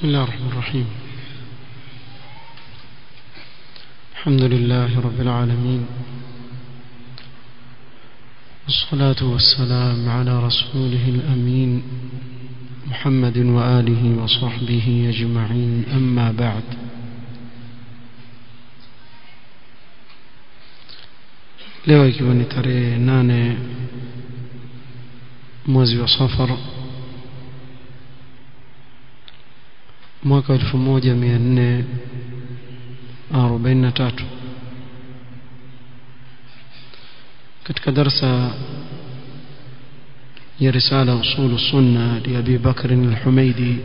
بسم الله الرحمن الرحيم الحمد لله رب العالمين والصلاة والسلام على رسوله الأمين محمد وآله وصحبه أجمعين أما بعد leo ikiwa ni tarehe nane mwezi wa safar mwaka elfu moja mia nne arobaini na tatu katika darsa ya risala usulu sunna liabi bakrin alhumaidi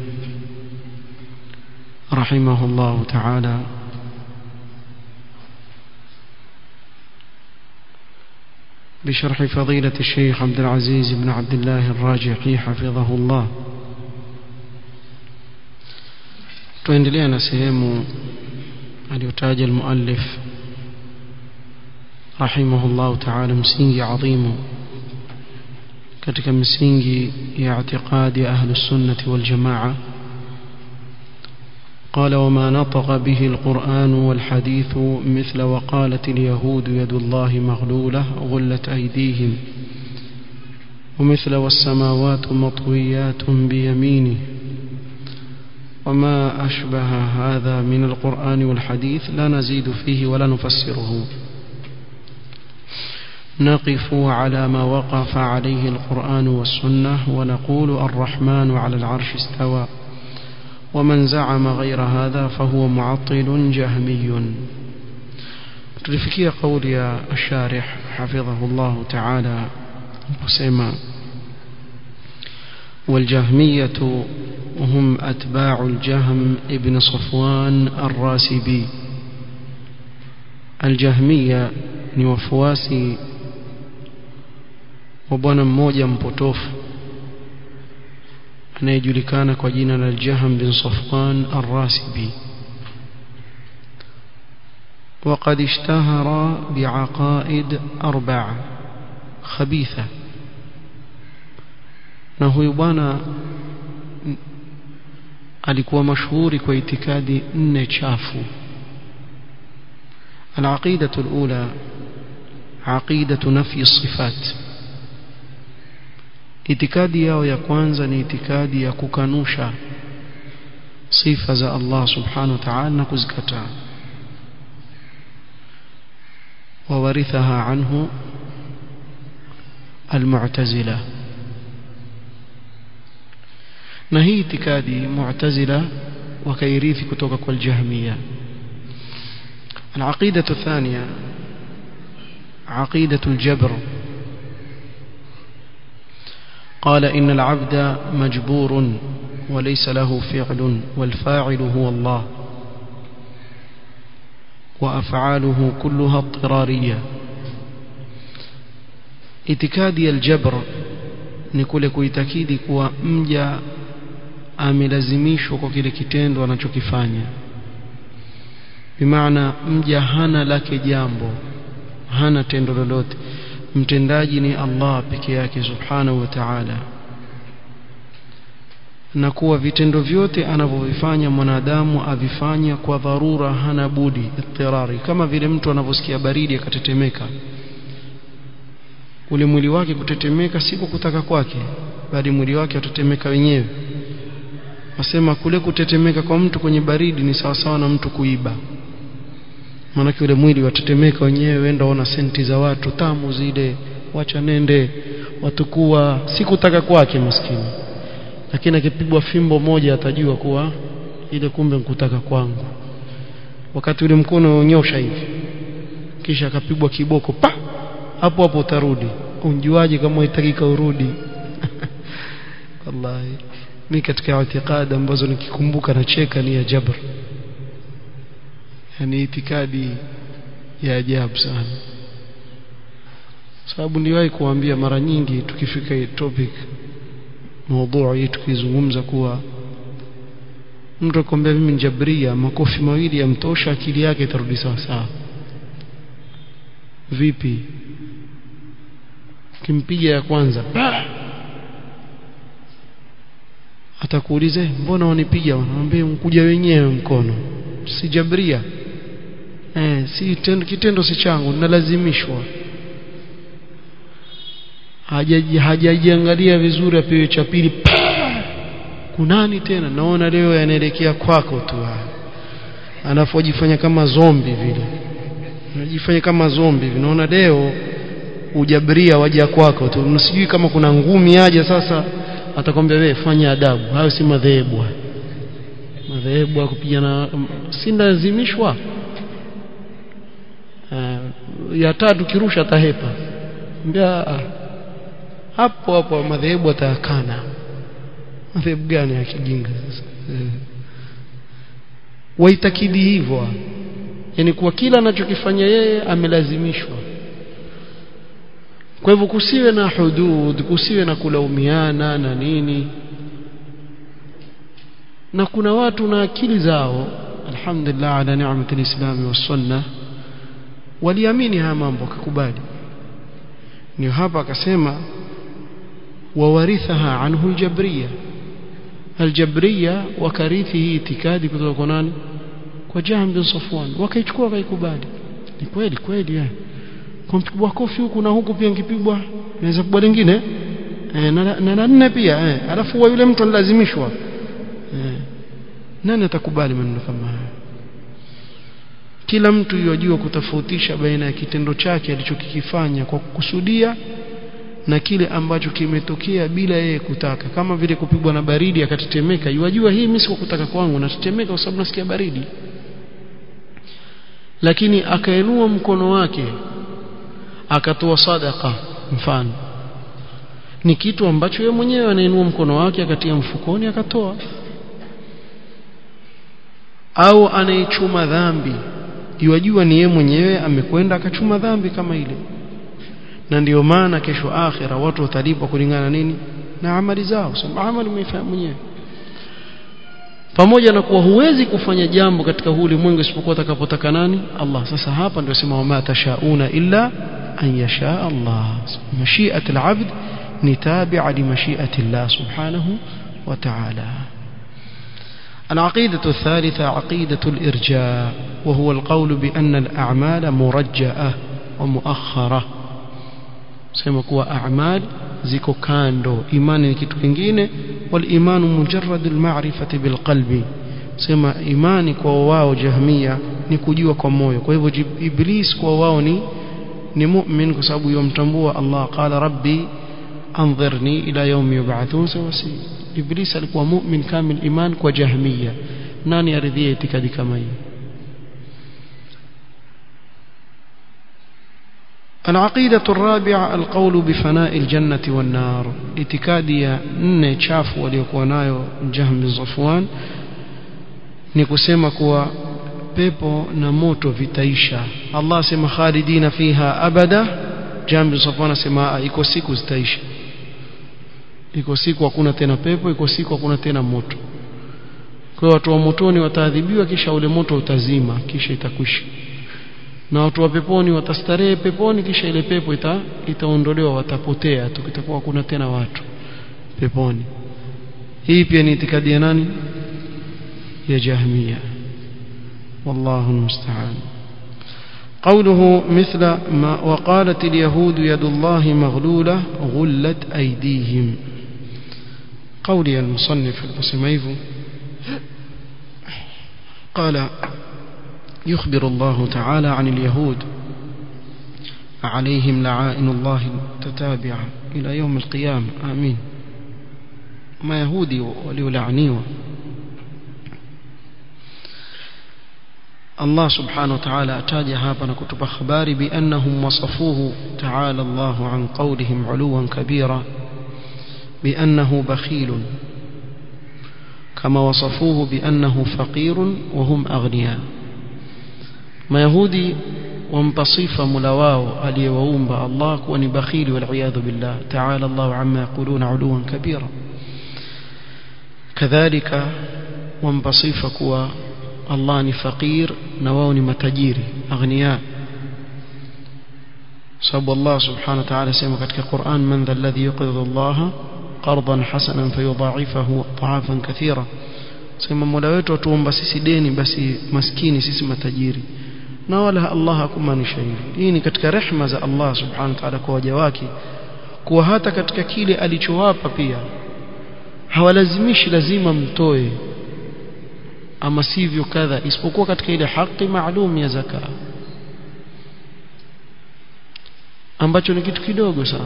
رحمه الله تعالى بشرح فضيلة الشيخ عبد العزيز بن عبد الله الراجحي حفظه الله tuendelea na sehemu aliyotaja almuallif rahimahullahu ta'ala msingi adhimu katika misingi ya i'tiqadi ahli sunnati wal jamaa قال وما نطق به القرآن والحديث مثل وقالت اليهود يد الله مغلولة غلت أيديهم ومثل والسماوات مطويات بيمينه وما أشبه هذا من القرآن والحديث لا نزيد فيه ولا نفسره نقف على ما وقف عليه القرآن والسنة ونقول الرحمن على العرش استوى ومن زعم غير هذا فهو معطل جهمي تلفكي قول يا الشارح حفظه الله تعالى وسيما والجهمية هم أتباع الجهم ابن صفوان الراسبي الجهمية ni wafuasi wa bwana mmoja mpotofu anayejulikana kwa jina la Jahm bin Safwan Ar-Rasibi وقد اشتهر بعقائد أربعة خبيثة na huyu bwana alikuwa mashuhuri kwa itikadi nne chafu العقيدة الأولى عقيدة نفي الصفات itikadi yao ya kwanza ni itikadi ya kukanusha sifa za Allah subhanahu wa ta'ala na kuzikataa wawarithaha anhu almu'tazila na hii itikadi mu'tazila wakairithi kutoka kwa aljahmiya العقيدة الثانية عقيدة الجبر قال إن العبد مجبور وليس له فعل والفاعل هو الله وأفعاله كلها اضطرارية itikadi aljabr ni kule kuitakidi kuwa mja amelazimishwa kwa kile kitendo anachokifanya bimaana mja hana lake jambo hana tendo lolote mtendaji ni Allah peke yake subhanahu wa ta'ala na kuwa vitendo vyote anavyovifanya mwanadamu avifanya kwa dharura hana budi ittirari kama vile mtu anavyosikia baridi akatetemeka ule mwili wake kutetemeka si kwa kutaka kwake bali mwili wake utetemeka wenyewe wasema kule kutetemeka kwa mtu kwenye baridi ni sawasawa na mtu kuiba maanake ule mwili watetemeka wenyewe wenda ona senti za watu tamu zile wacha nende watukua si kutaka kwake maskini lakini akipigwa fimbo moja atajua kuwa ile kumbe nkutaka kwangu wakati ule mkono unyosha hivi kisha akapigwa kiboko pa hapo hapo utarudi unjuaje kama itakika urudi wallahi mimi katika itikadi ambazo nikikumbuka nacheka ni ya jabr yani itikadi ya ajabu sana sababu niliwahi kuambia mara nyingi tukifika hii topic mada hii tukizungumza kuwa mtu akwambia mimi njabria makofi mawili yamtosha akili yake itarudi sawa sawa vipi kimpiga ya kwanza atakuuliza mbona wanipiga wanamwambia mkuja wenyewe mkono si jabria eh si tendo, kitendo si changu nalazimishwa hajajiangalia vizuri apewe cha pili kunani tena naona leo yanaelekea kwako tu anafojifanya kama zombi vile anajifanya kama zombi hivi naona leo ujabria waja kwako tu msijui kama kuna ngumi aje sasa atakwambia wewe fanya adabu hayo si madhehebu madhehebu kupigana si lazimishwa uh, ya tatu kirusha tahepa mbia hapo hapo madhehebu atayakana madhehebu gani ya kijinga sasa uh. waitakidi hivyo yani kuwa kila anachokifanya yeye amelazimishwa kwa hivyo kusiwe na hudud kusiwe na kulaumiana na nini na kuna watu na akili zao alhamdulillah ala ni'mati alislami was-sunnah waliamini haya mambo akakubali ndio hapa akasema wawarithaha anhu aljabriya aljabriya wakarithi hii itikadi kutoka kwa nani kwa Jahm bin Safwan wakaichukua wakaikubali ni kweli kweli eh kwa mpigwa kofi huku na huku pia ngipigwa naweza kubwa lingine eh, na, na, na nne pia eh, alafu wa yule mtu alilazimishwa eh, nani atakubali maneno kama haya kila mtu yajua kutofautisha baina ya kitendo chake alichokikifanya kwa kukusudia na kile ambacho kimetokea bila yeye kutaka kama vile kupigwa na baridi akatetemeka yajua hii mimi si kwa kutaka kwangu natetemeka kwa sababu nasikia baridi lakini akainua mkono wake akatoa sadaka mfano ni kitu ambacho yeye mwenyewe anainua mkono wake akatia mfukoni akatoa au anaichuma dhambi yajua ni yeye mwenyewe amekwenda akachuma dhambi kama ile na ndiyo maana kesho akhira watu watalipwa kulingana nini na amali zao sababu amali umeifanya mwenyewe pamoja na kuwa huwezi kufanya jambo katika huu ulimwengu isipokuwa atakapotaka nani Allah sasa hapa ndio sema wama tashauna illa an yasha Allah mashi'at al-abd ni tabi'a li mashi'ati Allah subhanahu wa ta'ala العقيدة الثالثة عقيدة الإرجاء وهو القول بأن الأعمال مرجئة ومؤخرة sema kuwa a'mal ziko kando imani ni kitu kingine wal imanu mujarrad al ma'rifati bil qalbi sema imani kwa wao jahmia ni kujua kwa moyo kwa hivyo iblis kwa wao ni ni mu'min kwa sababu yomtambua Allah qala rabbi anzirni ila yawmi yub'athun sawasi iblis alikuwa mu'min kamil iman kwa jahmia nani aridhie itikadi kama hiyo العقيدة الرابعة القول بفناء الجنة والنار اتكادية نne chafu waliokuwa nayo Jahm bin Safwan ni kusema kuwa pepo na moto vitaisha Allah sema khalidina fiha abada Jahm bin Safwan asema iko siku zitaisha iko siku hakuna tena pepo iko siku hakuna tena moto kwa watu wa motoni wataadhibiwa kisha ule moto utazima kisha itakwisha na watu wa peponi watastarehe peponi kisha ile pepo ita, itaondolewa watapotea tu kitakuwa hakuna tena watu peponi hii pia ni itikadi ya nani ya jahmia wallahu musta'an قوله مثل ما وقالت اليهود يد الله مغلولة غلت أيديهم قولي المصنف المسميف قال يخبر الله تعالى عن اليهود عليهم لعائن الله تتابعة إلى يوم القيامة آمين ما يهودي وليلعنيوا الله سبحانه وتعالى أتاج هابنا كتب خبار بأنهم وصفوه تعالى الله عن قولهم علوا كبيرا بأنه بخيل كما وصفوه بأنه فقير وهم أغنياء mayahudi wampa sifa mula wao aliyewaumba Allah kuwa ni bakhili waliyadhu billah ta'ala Allah amma yaquluna uluwan kabira kadhalika wampa sifa kuwa Allah ni faqir na wao ni matajiri aghniya sababu Allah subhanahu wa ta'ala sema katika Qur'an man dha alladhi yuqridu Allah قرضا حسنا فيضاعفه أضعافا كثيرة sema mola wetu atuomba sisi deni basi maskini sisi matajiri na wala Allah hakumaanisha hivi hii ni katika rehma za Allah subhanahu wa ta'ala kwa waja wake kuwa hata katika kile alichowapa pia hawalazimishi lazima mtoe ama sivyo kadha isipokuwa katika ile haki maalum ya zaka ambacho ni kitu kidogo sana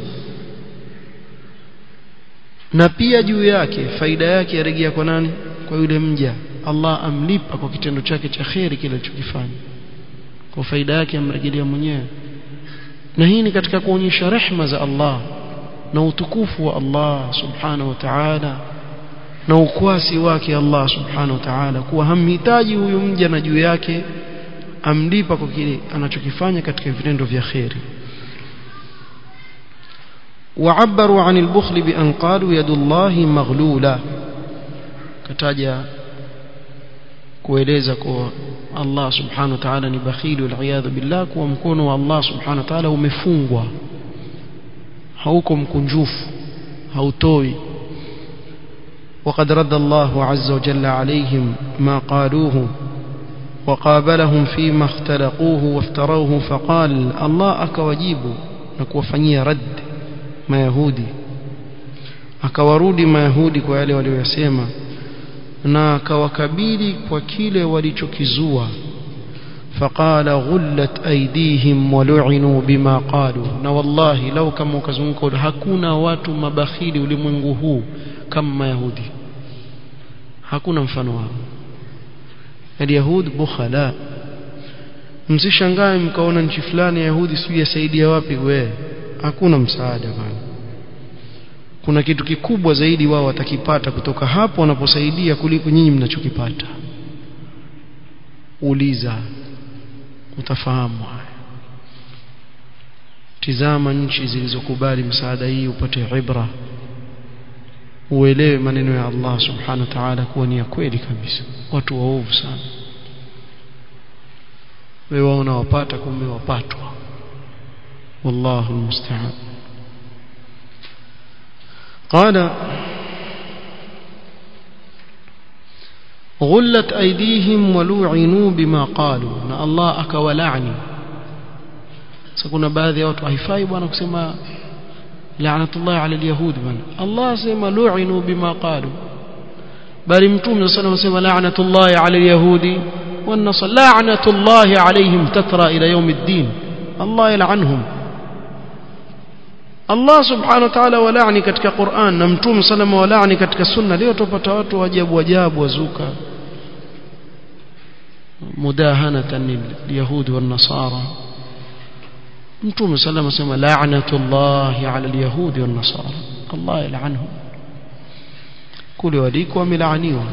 na pia juu yake faida yake yarejea kwa nani kwa yule mja Allah amlipa kwa kitendo chake cha kheri kile alichokifanya kwa faida yake amrejelea mwenyewe na hii ni katika kuonyesha rehma za Allah na utukufu wa Allah subhanahu wa ta'ala na ukwasi wake Allah subhanahu wa ta'ala kuwa hamhitaji huyu mja na juu yake amlipa kwa kile anachokifanya katika vitendo vya kheri وعبروا عن البخل بأن قالوا يد الله مغلولة كتاجا kueleza kuwa Allah subhanahu wa ta'ala ni bakhili wal billah kuwa mkono wa Allah subhanahu wa ta'ala umefungwa hauko mkunjufu hautoi وقد رد الله عز وجل عليهم ما قالوه وقابلهم فيما اختلقوه وافتروه فقال الله akawajibu na kuwafanyia rad mayahudi akawarudi mayahudi kwa yale waliyosema na akawakabili kwa kile walichokizua faqala ghullat aydihim walu'inu bima qalu na wallahi lau kama ukazunguka hakuna watu mabakhili ulimwengu huu kama mayahudi hakuna mfano wao alyahud bukhala msishangae mkaona nchi fulani ya yahudi sijui yasaidia wapi wewe hakuna msaada bwana kuna kitu kikubwa zaidi wao watakipata kutoka hapo wanaposaidia kuliko nyinyi mnachokipata uliza utafahamu haya tizama nchi zilizokubali msaada hii upate ibra uelewe maneno ya Allah subhanahu wa ta'ala kuwa ni ya kweli kabisa watu waovu sana wewe waona wapata kumbe wapatwa والله المستعان قال غلت أيديهم ولوعنوا بما قالوا na Allah akawalaani sasa kuna baadhi ya watu haifai bwana kusema la'natullah ala alyahud bwana Allah sema lu'inu bima qalu bali mtume sallallahu alayhi wasallam la'natullah ala alyahudi wan nasara la'natullah alayhim tatra ila yawm ad-din Allah yal'anhum Allah subhanahu wa ta'ala walaani katika Qur'an na Mtume salama walaani katika sunna leo tupata watu ajabu ajabu wazuka mudahanatan liyahud wan nasara Mtume salama sema la'natullah 'ala al-yahud wan nasara Allah yal'anhum kule waliko wamelaaniwa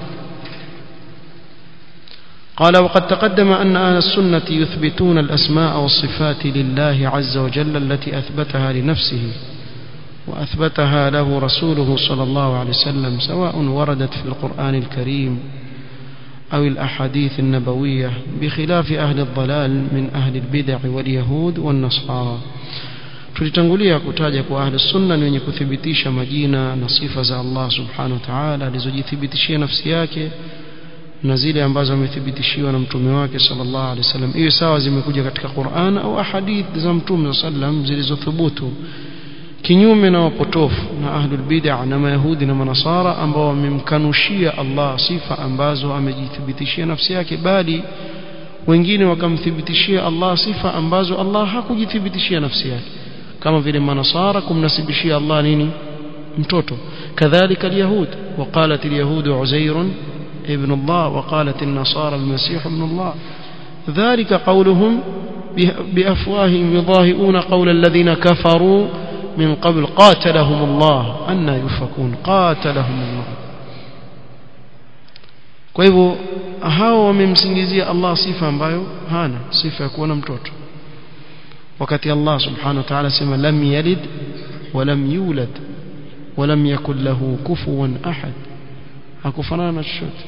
قال وقد تقدم أن أهل السنة يثبتون الأسماء والصفات لله عز وجل التي أثبتها لنفسه وأثبتها له رسوله صلى الله عليه وسلم سواء وردت في القرآن الكريم أو الأحاديث النبوية بخلاف أهل الضلال من أهل البدع واليهود والنصارى tulitangulia kutaja kwa ahli sunna ni wenye kuthibitisha majina na sifa za Allah subhanahu wa ta'ala alizojithibitishia nafsi yake na zile ambazo amethibitishiwa na mtume wake sallallahu alaihi wasallam iwe sawa zimekuja katika Qur'an au ahadith za mtume sallam zilizothubutu kinyume na wapotofu na ahlul bid'ah na mayahudi na manasara ambao wamemkanushia Allah sifa ambazo amejithibitishia nafsi yake bali wengine wakamthibitishia Allah sifa ambazo Allah hakujithibitishia nafsi yake kama vile manasara kumnasibishia Allah nini mtoto kadhalika alyahud وقالت اليهود عزير ابن الله وقالت النصارى المسيح ابن الله ذلك قولهم بأفواههم يضاهئون قول الذين كفروا من قبل قاتلهم الله أن يفكون قاتلهم الله kwa hivyo hao wamemsingizia Allah sifa ambayo hana sifa ya kuwa na mtoto wakati Allah subhanahu wa ta'ala sema lam yalid wa lam yulad wa lam yakul lahu kufuwan ahad hakufanana na chochote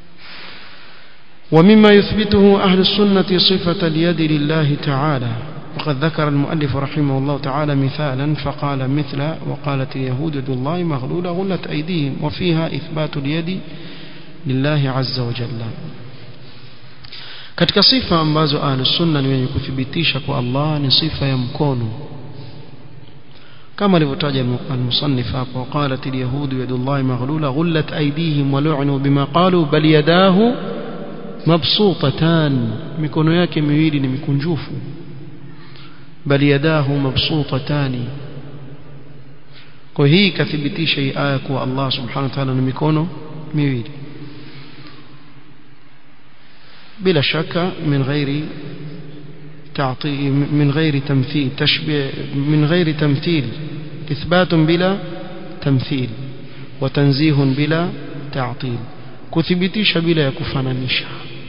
ومما يثبته أهل السنة صفة اليد لله تعالى وقد ذكر المؤلف رحمه الله تعالى مثالا فقال مثل وقالت اليهود يد الله مغلولة غلت أيديهم وفيها إثبات اليد لله عز وجل katika sifa ambazo ahlus sunna ni wenye kuthibitisha kwa Allah ni sifa ya mkono kama alivyotaja al-musannif hapo qalat al-yahud yadullahi maghlula ghullat aydihim wa lu'nu bima qalu bal yadahu mabsutatan mikono yake miwili ni mikunjufu bal yadahu mabsutatani kwa hii kathibitisha hii aya kuwa Allah subhanahu wa ta'ala na mikono miwili بلا شك من غير تعطي من غير تمثيل تشبيه من غير تمثيل إثبات بلا تمثيل وتنزيه بلا تعطيل كثبتيش بلا يكفنانيش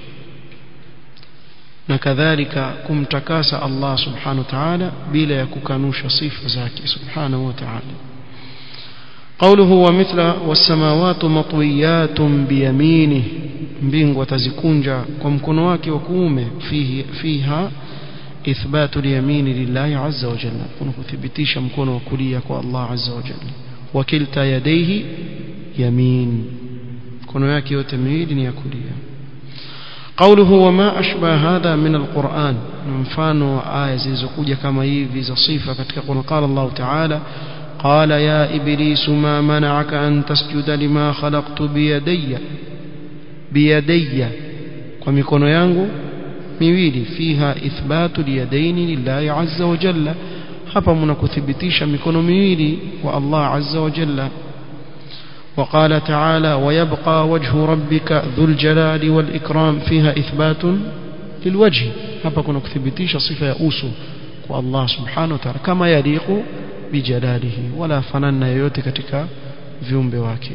نكذلك كمتكاس الله سبحانه وتعالى بلا يككنوش صفة زاكي سبحانه وتعالى قوله ومثل والسماوات مطويات بيمينه mbingu atazikunja kwa mkono wake wa kuume fihi fiha ithbatu liyamini lillahi azza wa jalla kuna kuthibitisha mkono wa kulia kwa Allah azza wa jalla wa kilta yadayhi yamin mkono yake yote miwili ni ya kulia قوله وما أشبه هذا من القرآن mfano aya zilizokuja kama hivi za sifa katika Qur'an qala Allah ta'ala قال يا إبليس ما منعك أن تسجد لما خلقت بيدي بيدي ومكونو yangu miwili fiha ithbatu liyadaini lillahi azza wa jalla hapa mnakuthibitisha mikono miwili wa Allah azza wa jalla وقال تعالى ويبقى وجه ربك ذو الجلال والإكرام فيها إثبات للوجه hapa kuna kuthibitisha sifa ya uso kwa Allah subhanahu wa ta'ala kama yaliqu bijalalihi wala fanana yoyote katika viumbe wake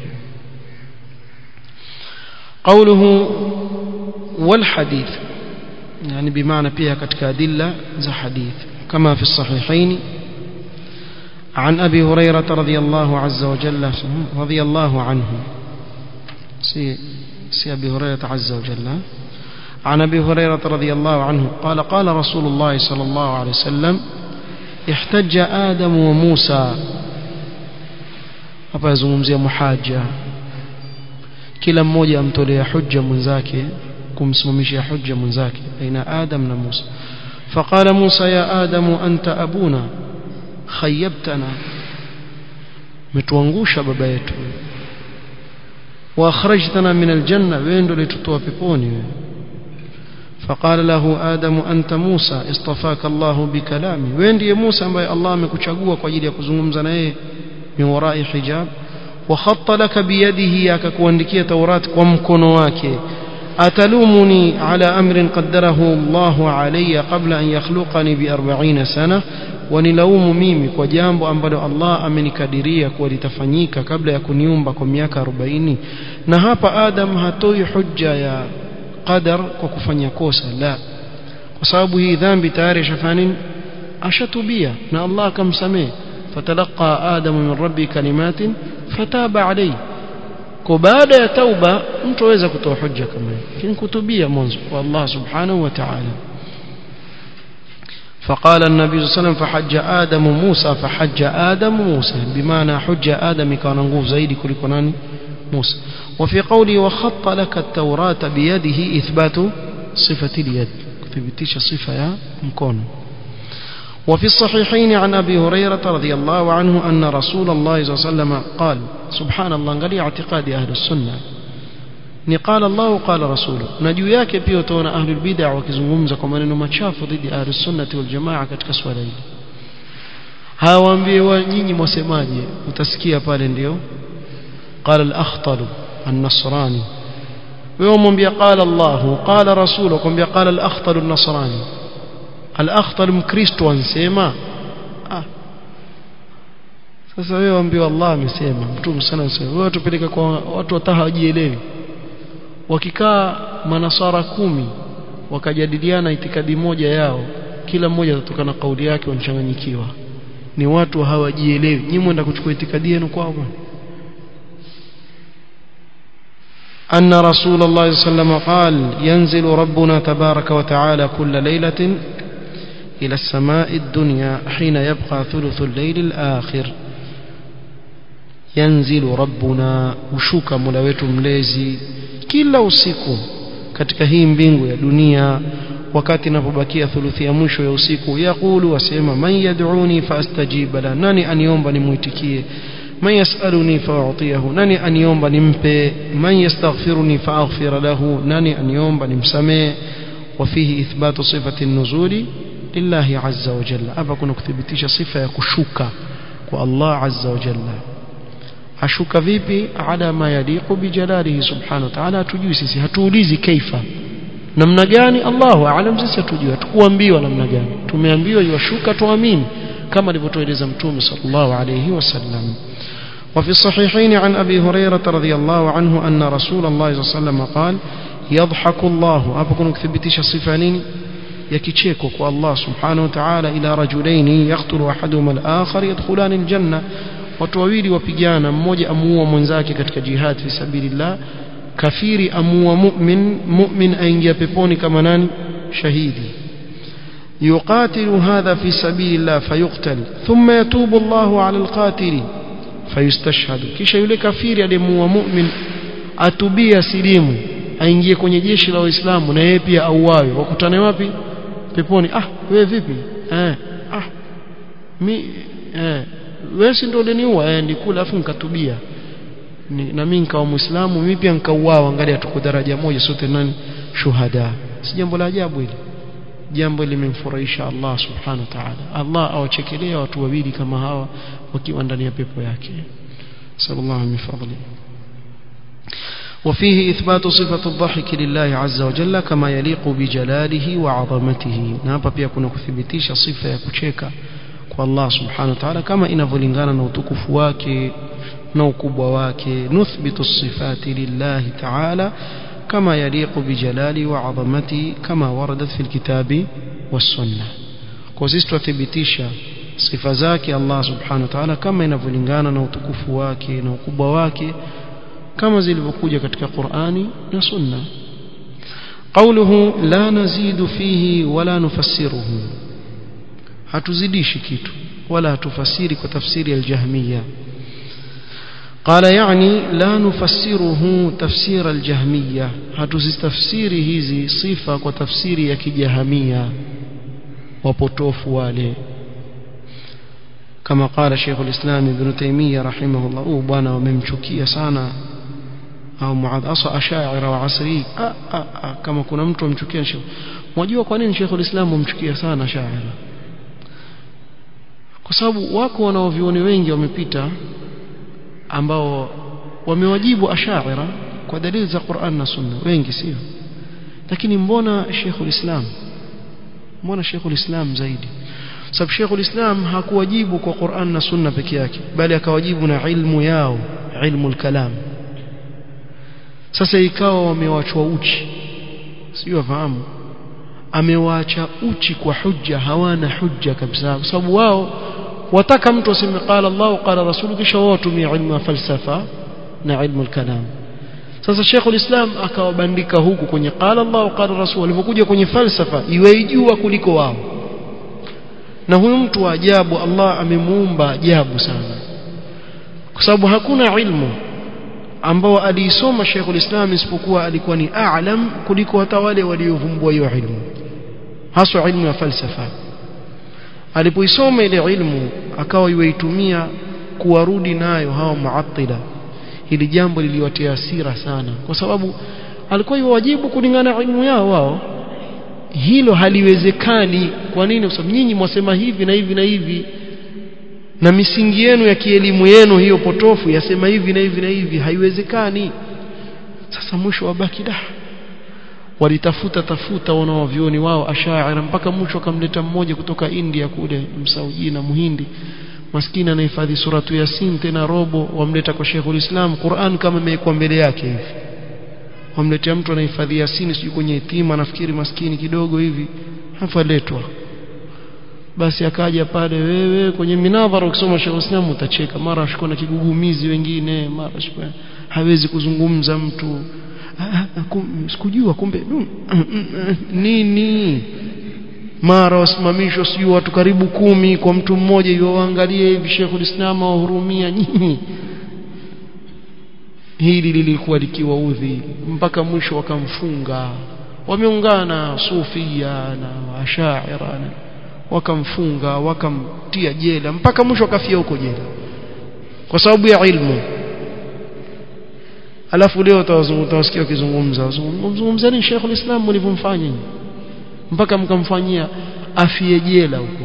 قوله والحديث يعني بمعنى فيها كتك أدلة ذا حديث كما في الصحيحين عن أبي هريرة رضي الله عز وجل رضي الله عنه سي, سي أبي هريرة عز وجل عن أبي هريرة رضي الله عنه قال قال رسول الله صلى الله عليه وسلم احتج آدم وموسى hapa yazungumzia muhaja kila mmoja amtolea hujja mwenzake kumsimamishia hujja mwenzake baina Adam na Musa فقال موسى يا آدم أنت أبونا خيبتنا متوangusha baba yetu واخرجتنا من الجنة وين ndo litutoa peponi فقال له آدم أنت موسى اصطفاك الله بكلامي وين ndiye Musa ambaye Allah amekuchagua kwa ajili ya kuzungumza na yeye min warai hijab وخط لك بيده akakuandikia Taurat kwa mkono wake أتلومني على أمر قدره الله علي قبل أن يخلقني بأربعين سنة wanilaumu mimi kwa jambo ambalo Allah amenikadiria kuwa litafanyika kabla ya kuniumba kwa miaka 40 na hapa Adam hatoi hujja ya qadar kwa kufanya kosa la kwa sababu hii dhambi tayari shafani ashatubia na Allah akamsamehe fatalaqa Adam min rabbi kalimatin fataba alayhi kwa baada ya tauba mtu aweza kutoa hujja kama hiyo lakini kutubia mwanzo kwa Allah subhanahu wa ta'ala فقال النبي صلى الله عليه وسلم فحج آدم موسى فحج آدم موسى بمعنى حج آدم كان نقوف زيد كل كناني موسى وفي قوله وخط لك التوراة بيده إثبات صفة اليد ثبتيش صفة يا مكون وفي الصحيحين عن أبي هريرة رضي الله عنه أن رسول الله صلى الله عليه وسلم قال سبحان الله قال اعتقاد أهل السنة ni qala Allah qala rasulu na juu yake pia utaona ahlul bid'ah wakizungumza kwa maneno machafu dhidi ya ahlus sunnati wal jamaa katika swala hili hawaambie wa nyinyi mwasemaje utasikia pale ndio qala al-akhtal an-nasrani wewe umwambia qala Allah qala rasulu kumwambia qala al-akhtal an-nasrani al-akhtal mkristo ansema ah sasa wewe waambie Allah amesema mtume sana anasema wewe tupeleka kwa watu wataha hawajielewi wakikaa manasara kumi wakajadiliana itikadi moja yao kila mmoja atatoka na kauli yake wanchanganyikiwa ni watu hawajielewi nyinyi mwenda kuchukua itikadi yenu kwao أن رسول الله صلى الله عليه وسلم قال ينزل ربنا تبارك وتعالى كل ليلة إلى السماء الدنيا حين يبقى ثلث الليل الآخر ينزل ربنا وشوك ملويت مليزي kila usiku katika hii mbingu ya dunia wakati inapobakia thuluthi ya mwisho ya usiku yaqulu wasema man yad'uni faastajiba la nani aniomba nimuitikie man yasaluni fa'utiyahu nani aniomba nimpe man yastaghfiruni fa'aghfir lahu nani aniomba nimsamee وفيه إثبات صفة النزول لله عز وجل hapa kuna kuthibitisha sifa ya kushuka kwa Allah azza wa jalla ashuka vipi ala ma yaliqu bijalalihi subhanahu wa ta'ala hatujui sisi hatuulizi kaifa namna gani Allahu aalam sisi hatujui hatukuambiwa namna gani tumeambiwa yashuka tuamini kama alivyotueleza mtume sallallahu alayhi wasallam وفي الصحيحين عن أبي هريرة رضي الله عنه أن رسول الله صلى الله عليه وسلم قال يضحك الله أبا كنت ثبتش صفانين يكيشيكو الله سبحانه وتعالى إلى رجلين يقتل أحدهما الآخر يدخلان الجنة watu wawili wapigana mmoja amuua mwenzake katika jihad fi sabilillah kafiri amuua mu'min mu'min aingia peponi kama nani shahidi yuqatilu hadha fi sabilillah fayuqtal thumma yatubu Allahu ala alqatili fayustashhadu kisha yule kafiri aliyemuua mu'min atubia silimu aingie kwenye jeshi la waislamu na yeye pia auawe wakutane wapi peponi ah wewe vipi eh ah mi eh wewe si ndio uliniua eh nikula afu nikatubia ni, na mimi nikawa muislamu mimi pia nikauawa angalia tuko daraja moja sote nani shuhada si jambo la ajabu hili jambo limemfurahisha Allah subhanahu wa ta'ala Allah awachekelea watu wawili kama hawa wakiwa ndani ya pepo yake sallallahu min fadli وفيه إثبات صفة الضحك لله عز وجل كما يليق بجلاله وعظمته نابا pia kuna kuthibitisha sifa ya kucheka kwa Allah subhanahu wa ta'ala kama inavyolingana na utukufu wake na ukubwa wake nuthbitu sifati lillahi ta'ala kama yaliqu bijalali wa 'azamati kama waradat fil kitabi was sunnah kwa sisi tuthibitisha sifa zake Allah subhanahu wa ta'ala kama inavyolingana na utukufu wake na ukubwa wake kama zilivyokuja katika Qur'ani na Sunna قوله لا نزيد فيه ولا نفسره hatuzidishi kitu wala hatufasiri kwa tafsiri al-jahmiyya قال يعني لا نفسره تفسير الجهمية hatuzitafsiri hizi sifa kwa tafsiri ya kijahamia wapotofu wale كما قال شيخ الإسلام ابن تيمية رحمه الله أو bwana wamemchukia sana au muadh asa ashaira wa asri ah, ah, ah, kama kuna mtu amchukia Sheikh mwajua kwa nini Sheikh ulislam amchukia sana ashaira kwa sababu wako wanaovioni wengi wamepita ambao wamewajibu ashaira kwa dalili za Qur'an na Sunna wengi sio lakini mbona Sheikh ulislam mbona Sheikh ulislam zaidi sababu Sheikh ulislam hakuwajibu kwa Qur'an na Sunna peke yake bali akawajibu na ilmu yao ilmu al-kalam sasa ikawa wamewachwa uchi sio wafahamu amewaacha uchi kwa hujja hawana hujja kabisa kwa sababu wao wataka mtu aseme qala Allah qala rasulu kisha wao tumia ilmu ya falsafa na ilmu al-kalam sasa Sheikh ulislam akawabandika huku kwenye qala Allah qala rasul walipokuja kwenye falsafa iweijua kuliko wao na huyu mtu wa ajabu Allah amemuumba ajabu sana kwa sababu hakuna ilmu ambao aliisoma Sheikhul Islam isipokuwa alikuwa ni a'lam kuliko hata wale waliovumbua hiyo ilmu haswa ilmu ya falsafa alipoisoma ile ilmu akawa yuitumia kuwarudi nayo hawa muattila hili jambo liliwatia hasira sana kwa sababu alikuwa yuwajibu kulingana na ilmu yao wao hilo haliwezekani kwa nini kwa sababu nyinyi mwasema hivi na hivi na hivi na misingi yenu ya kielimu yenu hiyo potofu yasema hivi na hivi na hivi haiwezekani sasa mwisho wabaki da walitafuta tafuta wanaovioni wao ashaira mpaka mwisho akamleta mmoja kutoka India kule msaujii na muhindi maskini anahifadhi suratu yasin tena robo wamleta kwa Sheikhul Islam Qur'an kama imekuwa mbele yake hivi wamletea mtu anahifadhi yasini sijui kwenye itima nafikiri maskini kidogo hivi hafaletwa basi akaja pale wewe kwenye minadhara ukisoma Sheikh Islam utacheka mara ashikwa na kigugumizi wengine mara ashikwa hawezi kuzungumza mtu sikujua kumbe nini mara wasimamishwa sijui watu karibu kumi kwa mtu mmoja iwaangalie hivi Sheikhul Islam wahurumia nyinyi hili lilikuwa likiwaudhi mpaka mwisho wakamfunga wameungana sufia na ashaira wakamfunga wakamtia jela mpaka mwisho akafia huko jela kwa sababu ya ilmu alafu leo utawasikia wakizungumza mzungumza ni Sheikhul Islam mlivyomfanya mpaka mkamfanyia afie jela huko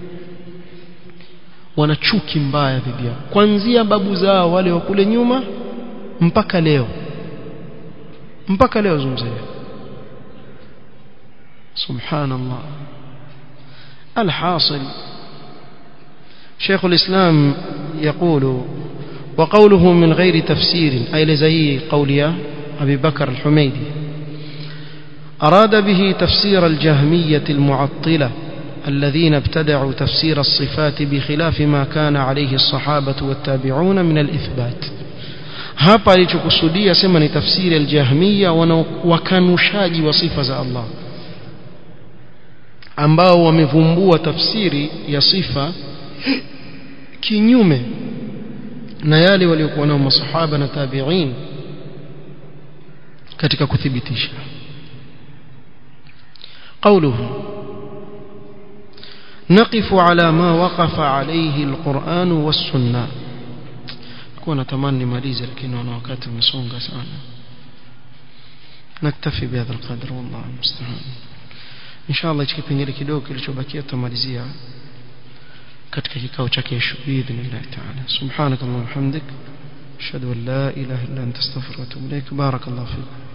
wana chuki mbaya dhidi yao kuanzia babu zao wale wa kule nyuma mpaka leo mpaka leo zungumzia subhanallah الحاصل شيخ الإسلام يقول وقوله من غير تفسير أي لزي قول أبي بكر الحميدي أراد به تفسير الجهمية المعطلة الذين ابتدعوا تفسير الصفات بخلاف ما كان عليه الصحابة والتابعون من الإثبات hapa alichokusudia sema ni tafsiri aljahmiya wakanushaji wa sifa za Allah ambao wamevumbua tafsiri ya sifa kinyume na yale waliokuwa nao masahaba na tabi'in katika kuthibitisha قوله نقف على ما وقف عليه القرآن والسنة kuwa natamani nimalize lakini naona wakati umesonga sana naktafi bihadha alqadr wallahu musta'an inshallah hichi kipengele kidogo kilichobakia tutamalizia katika kikao cha kesho biidhnillah ta'ala subhanakallahumma hamdik ashhadu an la ilaha illa anta astaghfiruka wa atubu ilaik barakallahu fiik